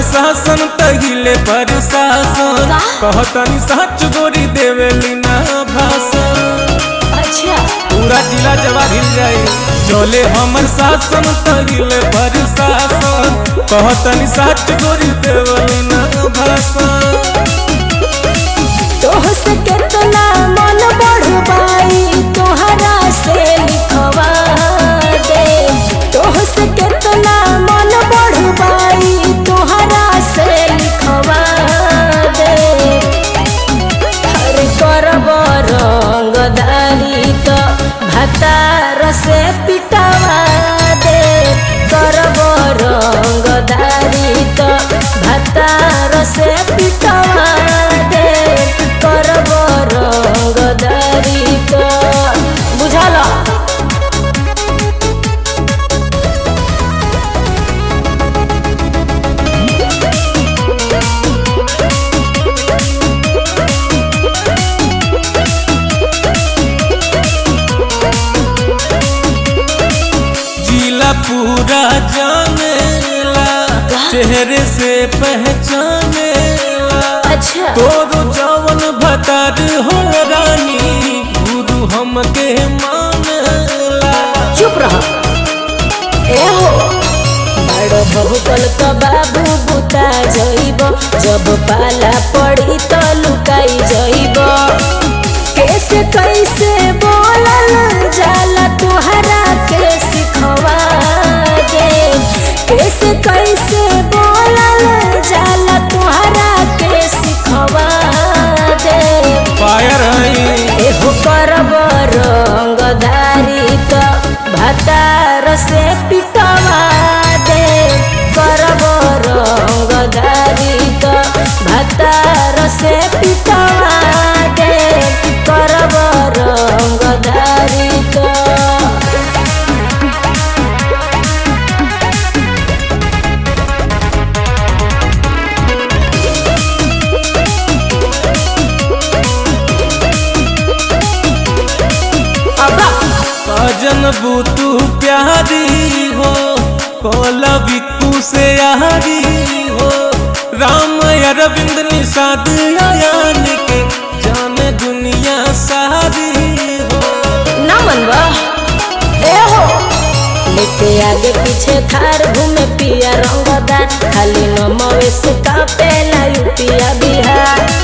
शासन तहिले पर शासन का? कहतनी सच गोरी देवेली ना भाषण अच्छा पूरा जिला जवाब हिल जाए चले हमर शासन तहिले पर शासन कहतनी सच गोरी देवेली ना भाषण तोह से केतना मन बढ़वाई तोहरा से लिखवा दे तोह से केतना मन बढ़वाई तोहरा से लिखवा दे हर करब रंगदारी तो भतार से पिटवा दे करब रंगदारी तो भतार से पिटवा दे करब रंगदारी तो बुझल जिला पूरा जानेला चेहरे से पहचानेला अच्छा तोरो जवन भतार हो रानी गुरु हमके मानेला चुप रह ए हो बड़ बहुतल का बाबू बुता जइब जब पाला पड़ी तो लुकाई जइब कैसे कैसे बोलल जाला तुहरा के सिखवा दे कैसे कैसे बोलल जाला तुहरा के सिखवा दे फायर है एहो करब रंगदारी तो भतार से पिटवा दे करब रंगदारी तो भतार से पिटवा दे करब रंगदारी तो भजन बुतू प्यारी हो कोला बिकू से यारी हो राम अरविंद निषाद आयान के जाने दुनिया सारी हो ना मनवा ए हो लेके आगे पीछे थार घूमे पिया रंगदार खाली नमवे से कापेला यूपिया बिहार